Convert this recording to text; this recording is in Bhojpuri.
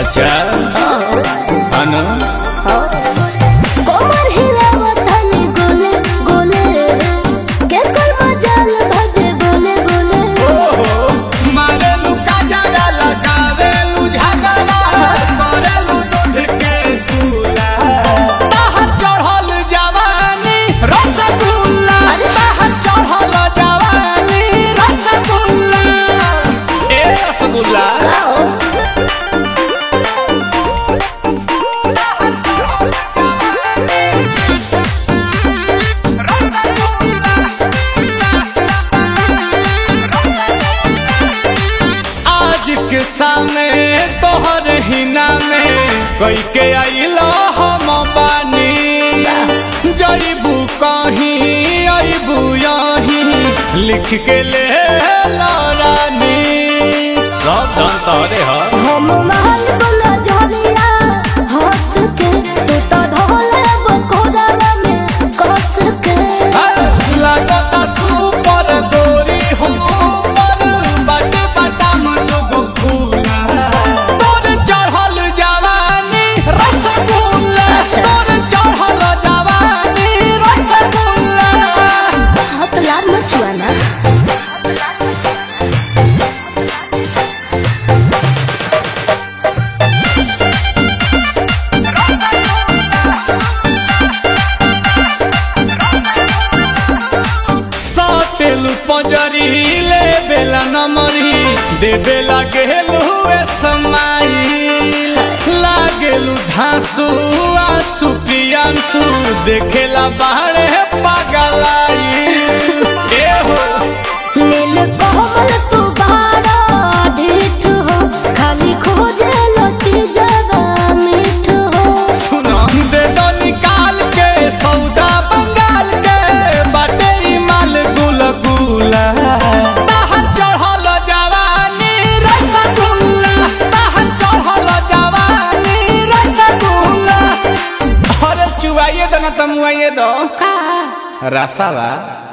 अच्छा अनु कोमर हिलावत हनी गोले गोले के कर मजाल भजे बोले बोले मारेलू काजरा लगावेलू झगड़ा करेलू दूध के दूला बाहर चढ़ल जवानी रसगुल्ला बाहर चढ़ल जवानी रसगुल्ला ए रसगुल्ला आज के सामने तोहर हिना में कई के आइलो हम बानी जईबू कहीं अबू यहीं लिख के ले ला रानी सब धन तोरे ह हम महल बोला झरिया हंस के तू तो धोले बकोड़ा में कस के लगता सुपर गोरी हो पर बट बटम लोग फूला तोर चढ़ल जवानी रसगुल्ला अच्छा। तोर चढ़ल जवानी रसगुल्ला हाथ लाल मचुआ ना सातेलू पंजरी ले बेला नमरी दे बेला गेलू ए समाई लागेलू धांसू आंसू प्रियांसू देखेला बाहरे पागलाई ए हो नील कोमल तू बाड़ा ढीठ हो खाली खोजे लची जगा मीठ हो सुनो दे दो निकाल के सौदा बंगाल के बाटे ई माल गुल गुला बाहर चढ़ल जवानी रसगुल्ला बाहर चढ़ल जवानी रसगुल्ला अरे चुवाइए दो ना तमुआइए दो का रसावा